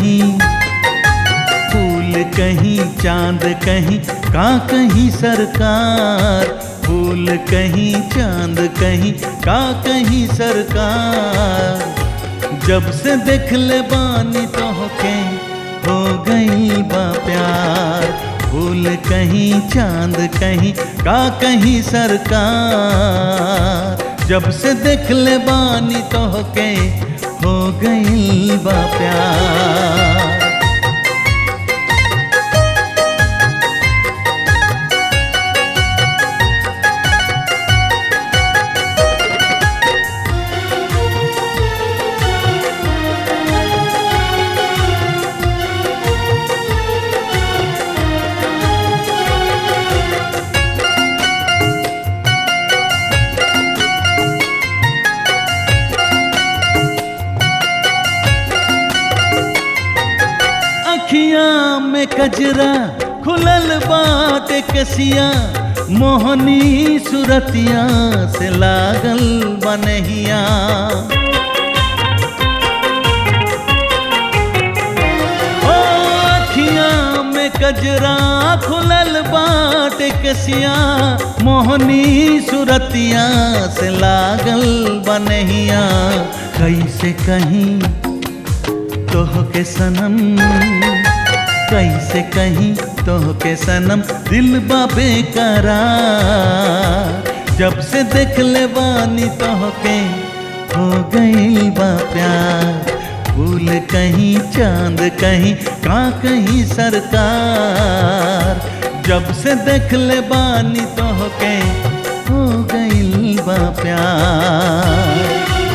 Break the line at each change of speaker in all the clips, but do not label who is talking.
कहीं फूल कहीं चांद कहीं का कहीं सरकार फूल कहीं चांद कहीं का कहीं सरकार जब से देख ले बानी तो होके हो गई बा प्यार फूल कहीं चांद कहीं का कहीं सरकार जब से देख ले बानी तो होके हो गई बा प्यार अखियां में कजरा खुलल बात कसिया मोहनी सुरतिया से लागल बनहिया ओ अखियां में कजरा खुलल बात कसिया मोहनी सुरतिया से लागल बनहिया कैसे कहीं तोह के सनम कैसे कहीं तोह के सनम दिल बाबे करार जब से देख ले बानी तोह के हो गई बा प्यार फूल कहीं चांद कहीं का कहीं सरकार जब से देख ले बानी तोह के हो गई बा प्यार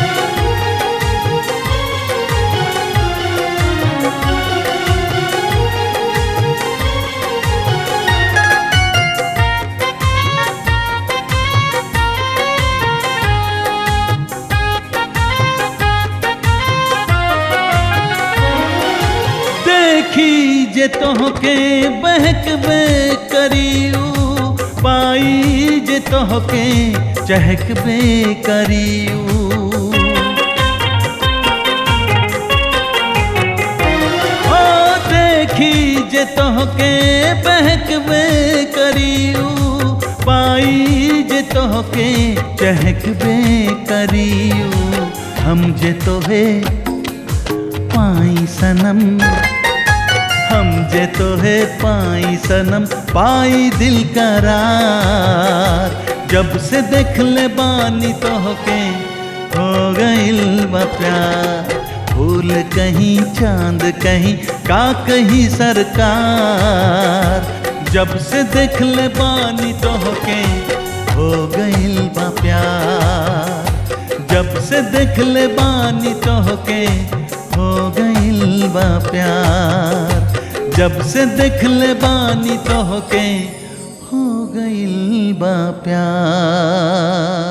देखी जे तोहके बहक बे करियू पाई जे तोहके चहक बे करियू ओ देखी जे तोहके बहक बे करियू पाई जे तोहके चहक बे करियू हम जे तोहे पाई सनम हम जे तोहे पाई सनम पाई दिल करार जब से देख ले बानी तोहके हो गइल बा प्यार फूल कहीं चांद कहीं का कहीं सरकार जब से देख ले बानी तोहके हो गइल बा प्यार जब से देख ले बानी तोहके हो गइल बा प्यार जब से देख ले बानी तोहके हो गइल बा प्यार